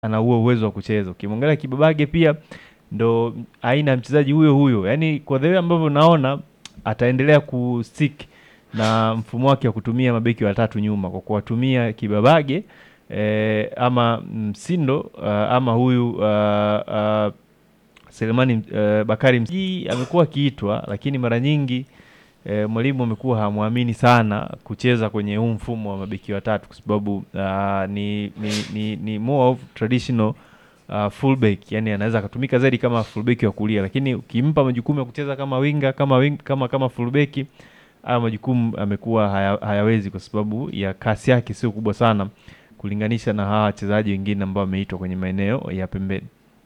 ana huo uwezo wa kucheza. Ukimwangalia Kibabage pia ndo aina ya mchezaji huyo huyo, yaani kwa the way ambavyo naona ataendelea kustick na mfumo wake wa kutumia mabeki watatu nyuma kwa kuwatumia Kibabage eh, ama Msindo uh, ama huyu uh, uh, Selemani uh, Bakari Msiji amekuwa akiitwa, lakini mara nyingi eh, mwalimu amekuwa hamwamini sana kucheza kwenye huu mfumo wa mabeki watatu kwa sababu uh, ni, ni, ni, ni more of traditional uh, fullback, yani anaweza akatumika zaidi kama fullback wa kulia, lakini ukimpa majukumu ya kucheza kama winga kama wing, kama kama fullback haya majukumu amekuwa haya, hayawezi kwa sababu ya kasi yake sio kubwa sana kulinganisha na hawa wachezaji wengine ambao wameitwa kwenye maeneo ya pembeni.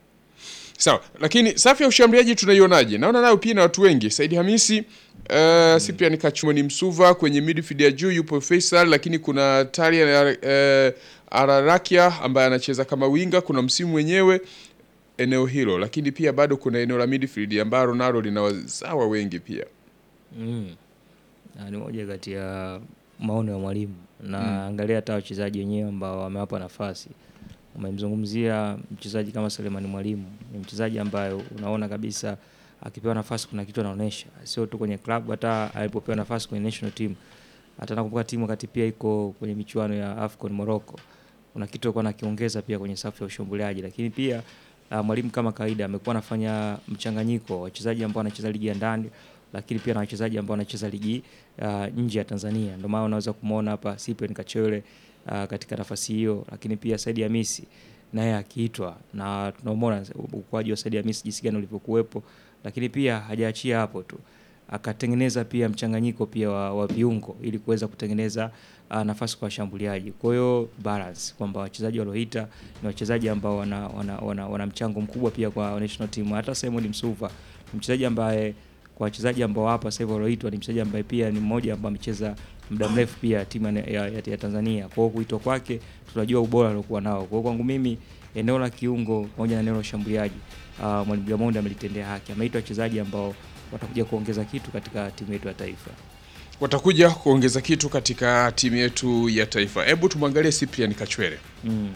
Sawa, lakini safu ya ushambuliaji tunaionaje? Naona nayo pia na watu wengi. Saidi Hamisi, uh, Cyprian Kachumoni Msuva kwenye midfield ya juu yupo Faisal, lakini kuna Taria uh, Ararakia ambaye anacheza kama winga, kuna msimu mwenyewe eneo hilo, lakini pia bado kuna eneo la midfield ambalo nalo lina wazawa wengi pia. Mm. Na ni moja kati ya maono ya mwalimu na angalia hata wachezaji wenyewe ambao wamewapa nafasi. Umemzungumzia mchezaji kama Selemani Mwalimu, ni mchezaji ambaye unaona kabisa akipewa nafasi kuna kitu anaonyesha, sio tu kwenye club, hata alipopewa nafasi kwenye national team. Hata nakumbuka timu wakati pia iko kwenye michuano ya AFCON Morocco, kuna kitu alikuwa anakiongeza pia kwenye safu ya ushambuliaji, lakini pia uh, mwalimu kama kawaida amekuwa anafanya mchanganyiko wa wachezaji ambao wanacheza ligi ya ndani lakini pia na wachezaji ambao wanacheza ligi uh, nje ya Tanzania. Ndio maana unaweza kumwona hapa Cyprian Kachole uh, katika nafasi hiyo, lakini pia Saidi Hamisi naye akiitwa, na tunaomona ukuaji wa Saidi Hamisi jinsi gani ulivyokuwepo, lakini pia hajaachia hapo tu, akatengeneza pia mchanganyiko pia wa, wa viungo ili kuweza kutengeneza uh, nafasi kwa washambuliaji. Kwa hiyo balance kwamba wachezaji walioita ni wachezaji ambao wana, wana, wana, wana mchango mkubwa pia kwa national team. Hata Simon Msuva ni mchezaji ambaye kwa wachezaji ambao hapa sasa hivi walioitwa ni mchezaji ambaye pia ni mmoja ambaye amecheza muda mrefu pia timu ya, ya, ya, ya Tanzania. Kwa hiyo kuitwa kwake tunajua ubora aliokuwa nao. Kwa hiyo kwangu mimi eneo la kiungo pamoja na eneo la ushambuliaji uh, mwalimu Gamondi amelitendea haki. Ameitwa wachezaji ambao watakuja kuongeza kitu katika timu yetu ya taifa. Watakuja kuongeza kitu katika timu yetu ya taifa. Hebu tumwangalie Cyprian Kachwele, Mm.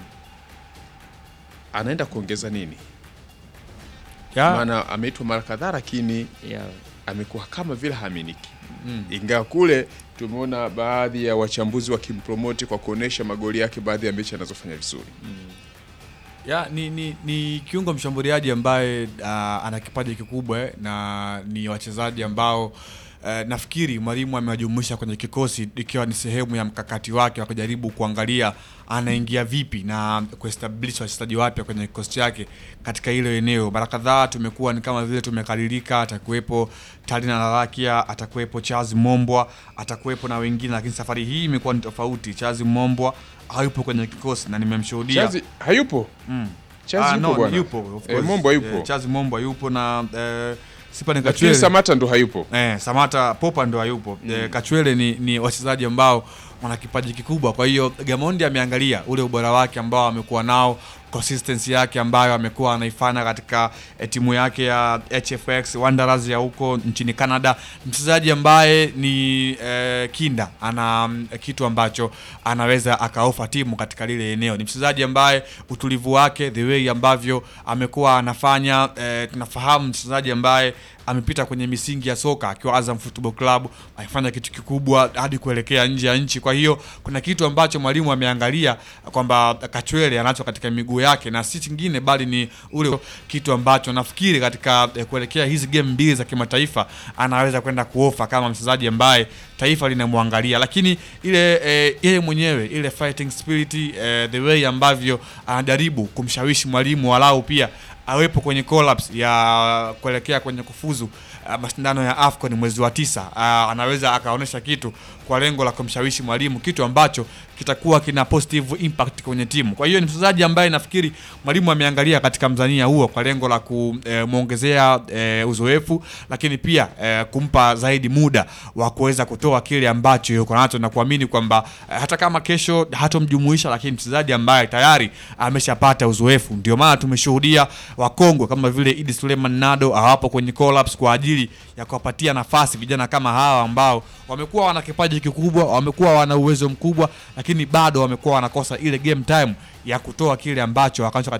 anaenda kuongeza nini? Ya, Maana ameitwa mara kadhaa, lakini Yeah. amekuwa kama vile haaminiki ingawa kule tumeona baadhi ya wachambuzi wakimpromoti kwa kuonesha magoli yake baadhi ya mechi anazofanya vizuri. ya ni, ni, ni kiungo mshambuliaji ambaye uh, ana kipaji kikubwa eh, na ni wachezaji ambao uh, nafikiri mwalimu amewajumuisha kwenye kikosi ikiwa ni sehemu ya mkakati wake wa kujaribu kuangalia anaingia vipi na kuestablish wachezaji wapya kwenye kikosi chake katika hilo eneo. Mara kadhaa tumekuwa ni kama vile tumekaririka, atakuwepo Talina Lalakia, atakuwepo Charles Mombwa, atakuwepo na wengine, lakini safari hii imekuwa ni tofauti. Charles Mombwa hayupo kwenye kikosi na nimemshuhudia Chazi hayupo. Mm. Chazi Ah, yupo no, bwana. yupo of Eh, course. Mombo yupo. Eh, Charles Mombo yupo na eh, Sipa ni Lakini Kachwele. Samata ndo hayupo. Eh, Samata Popa ndo hayupo. Eh, Kachwele ni, ni wachezaji ambao wana kipaji kikubwa. Kwa hiyo Gamondi ameangalia ule ubora wake ambao amekuwa nao, consistency yake ambayo amekuwa anaifanya katika eh, timu yake ya HFX Wanderers ya huko nchini Canada. Mchezaji ambaye ni eh, kinda, ana mm, kitu ambacho anaweza akaofa timu katika lile eneo. Ni mchezaji ambaye utulivu wake, the way ambavyo amekuwa anafanya eh, tunafahamu mchezaji ambaye amepita kwenye misingi ya soka akiwa Azam Football Club, akifanya kitu kikubwa hadi kuelekea nje ya nchi. Kwa hiyo kuna kitu ambacho mwalimu ameangalia kwamba Kachwele anacho katika miguu yake, na si kingine bali ni ule kitu ambacho nafikiri katika eh, kuelekea hizi game mbili za kimataifa anaweza kwenda kuofa kama mchezaji ambaye taifa linamwangalia, lakini ile eh, yeye mwenyewe ile fighting spirit eh, the way ambavyo anajaribu kumshawishi mwalimu walau pia awepo kwenye collapse ya kuelekea kwenye kufuzu uh, mashindano ya AFCON mwezi wa tisa. Uh, anaweza akaonyesha kitu kwa lengo la kumshawishi mwalimu, kitu ambacho kitakuwa kina positive impact kwenye timu. Kwa hiyo ni mchezaji ambaye nafikiri mwalimu ameangalia katika mzania huo kwa lengo la kumwongezea e, uzoefu, lakini pia e, kumpa zaidi muda wa kuweza kutoa kile ambacho yuko nacho na kuamini kwamba e, hata kama kesho hatomjumuisha, lakini mchezaji ambaye tayari ameshapata uzoefu. Ndio maana tumeshuhudia wakongwe kama vile Idi Suleiman Nado hawapo kwenye collapse kwa ajili ya kuwapatia nafasi vijana kama hawa ambao wamekuwa wana kipaji kikubwa, wamekuwa wana uwezo mkubwa, lakini bado wamekuwa wanakosa ile game time ya kutoa kile ambacho wakacho